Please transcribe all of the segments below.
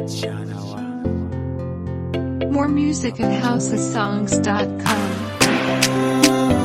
shanawa More music at housesongs.com.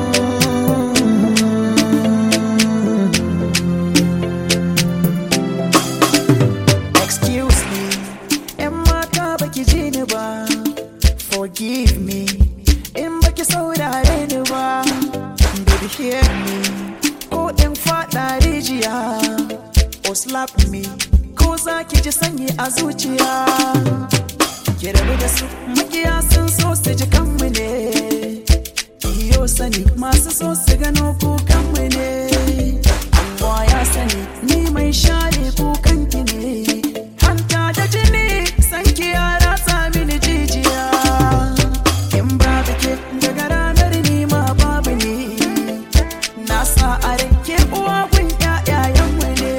excuse me yan mata baki ji ni ba forgive me in baki saurare ni ba baby hear me ko in fada rijiya or slap me ko za ki ji sanyi a zuciya ki rabu da su makiya sun so su ji kanmu ne iyo sani masu so su gano kukanmu ne Allah ya sani ni mai share kukanki ne hanta da jini sanki ya ratsa mini jijiya in babu ke daga ranar ni ma babu ni na sa a rake uwa gun ƴaƴayenmu ne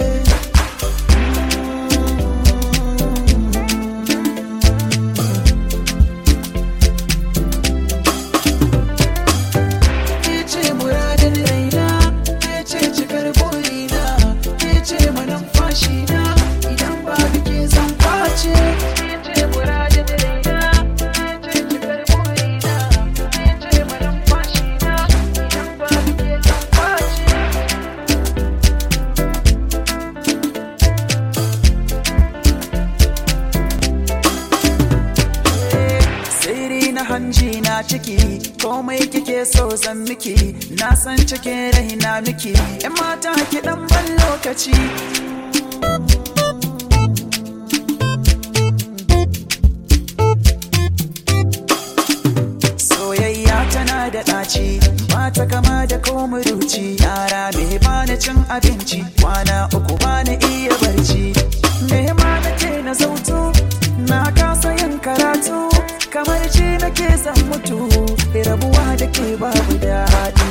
ke ce muradin raina ke ce cikar burina ke ce manumfashi na idan babu ke zan kwace ke ce muradin raina ke ce cikar burina ke ce manumfashi na idan babu ke zan kwace sirri na hanji na ciki komai kike so zan miki na san cikin raina miki yan mata ki dan ban lokaci soyayya tana da ɗaci ba ta kama da komuruci yara me bani cin abinci kwana uku bani iya barci me ma nake na zautu na kasa yin karatu kamar ji nake zan mutu rabuwa da ke babu daɗi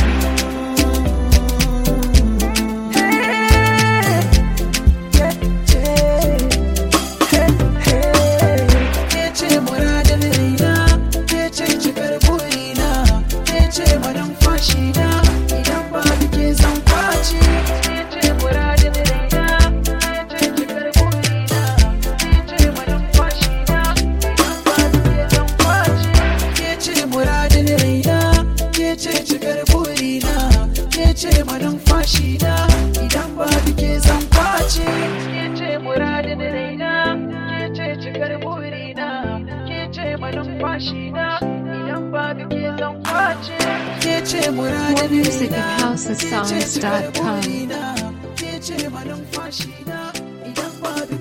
Kece muradin raina, kece cikar burina, kece manumfashi na idan babu ke zan kwace. Kece muradin raina, kece cikar burina, kece manumfashi na idan babu ke zan kwace. Kece muradin raina, kece cikar burina, kece manumfashi na idan babu ke zan kwace. Kece muradin raina, kece cikar burina, kece manumfashi na idan babu ke zan kwace. Kece muradin More music at raina, housesongs.com. kece cikar burina, kece manumfashi na idan babu